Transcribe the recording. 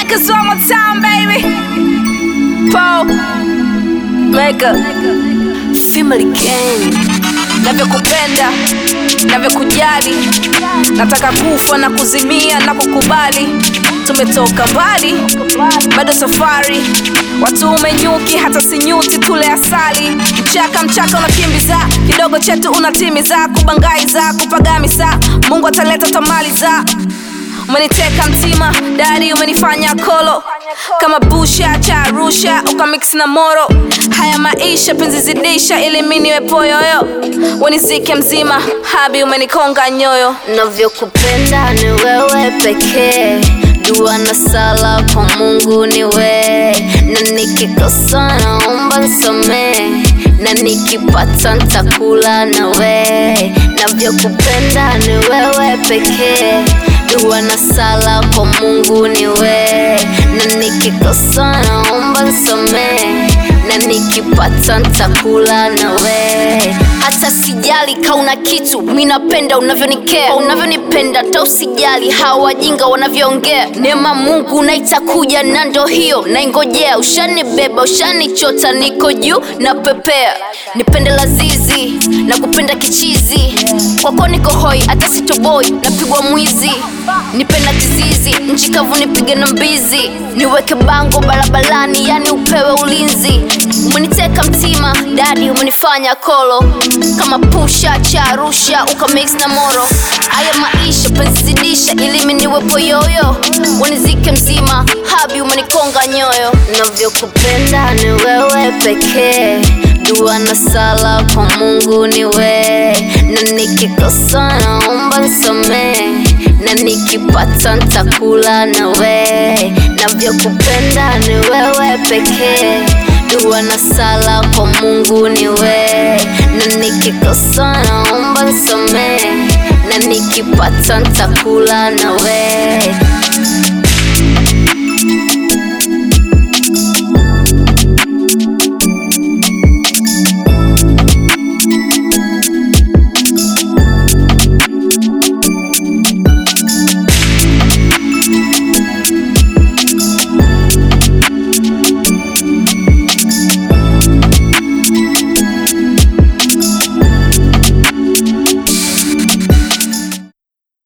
Lakers one more time, baby. Paul, Mega, Family Gang. Navyokupenda, navyokujali, nataka kufa na kuzimia na kukubali. Tumetoka mbali, bado safari, watu umenyuki, hata sinyuti, tule asali. Mchaka mchaka unakimbiza, kidogo chetu unatimiza, kubangaiza, kupagamiza, Mungu ataleta tamaliza umeniteka mtima dari umenifanya kolo kama busha cha arusha ukamix na moro haya maisha penzi zidisha ili mi niwe poyoyo wenizike mzima habi umenikonga nyoyo navyokupenda ni wewe pekee dua na sala kwa mungu ni we na nikikosa naomba nsamee na nikipata ntakula na we navyokupenda ni wewe pekee dua na sala kwa mungu ni we na nikikosa naomba nsamee na nikipata ntakula na we hata sijali kauna kitu mi napenda unavyonikea unavyonipenda ta usijali hawa wajinga wanavyoongea neema mungu naitakuja na ndo hiyo naingojea ushanibeba ushanichota niko juu na pepea nipende lazizi na kupenda kichizi kwako niko hoi hata sitoboi napigwa mwizi nipenda kizizi nchi kavu nipige na mbizi niweke bango barabarani yani upewe ulinzi umeniteka mtima dadi umenifanya kolo kama pusha cha arusha ukamix na moro haya maisha penzizidisha ilimi niwepo yoyo wanizike mzima habi umenikonga nyoyo navyokupenda ni wewe pekee dua na sala kwa mungu ni we na nikikosa naomba nsamee na nikipata ntakula na we navyokupenda ni wewe pekee dua na sala kwa mungu ni we na nikikosa naomba nsamee na nikipata ntakula na we